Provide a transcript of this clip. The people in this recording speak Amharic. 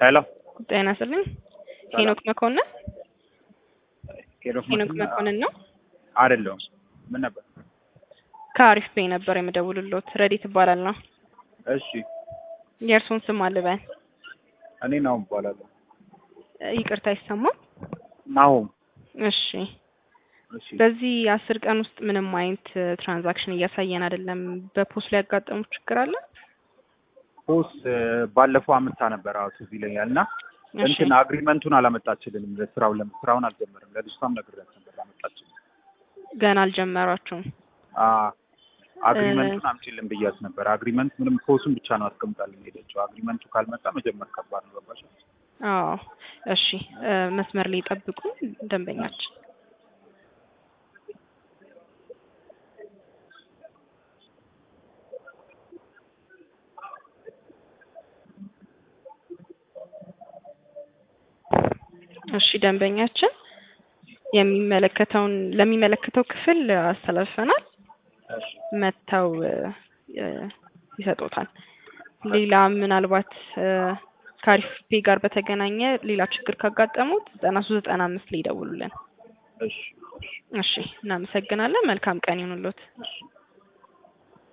ሄሎ ጤና ይስጥልኝ። ሄኖክ መኮንን ሄኖክ ሄኖክ መኮንን ነው። አይደለሁም። ምን ነበር? ከአሪፍ ቤ ነበር የምደውልሎት። ረዲት እባላለሁ። እሺ የእርሱን ስም አልበን። እኔ ናሁም እባላለሁ። ይቅርታ አይሰማም። ናሁም። እሺ እሺ በዚህ አስር ቀን ውስጥ ምንም አይነት ትራንዛክሽን እያሳየን አይደለም። በፖስት ላይ ያጋጠሙ ችግር አለ? ፖስ ባለፈው አመታ ነበር አዎ ትዝ ይለኛል። እና እሺ እንትን አግሪመንቱን አላመጣችልንም ለስራው ለም ስራውን አልጀመርም። ለልጅቷም ነግሬያት ነበር አላመጣችልም። ገና አልጀመራችሁም። አ አግሪመንቱን አምጪልን ብያት ነበር። አግሪመንት ምንም ፖሱን ብቻ ነው አስቀምጣልን ሄደችው። አግሪመንቱ ካልመጣ መጀመር ከባድ ነው። ገባሽ? አዎ እሺ እ መስመር ላይ ጠብቁ ደንበኛችን እሺ ደንበኛችን የሚመለከተውን ለሚመለከተው ክፍል አስተላልፈናል። እሺ መጥተው እ እ ይሰጡታል። ሌላ ምናልባት እ ከአሪፍ ፔ ጋር በተገናኘ ሌላ ችግር ካጋጠሙት ዘጠና ሶስት ዘጠና አምስት ላይ ይደውሉልን። እሺ እሺ እሺ እናመሰግናለን። መልካም ቀን ይሁንልዎት። እሺ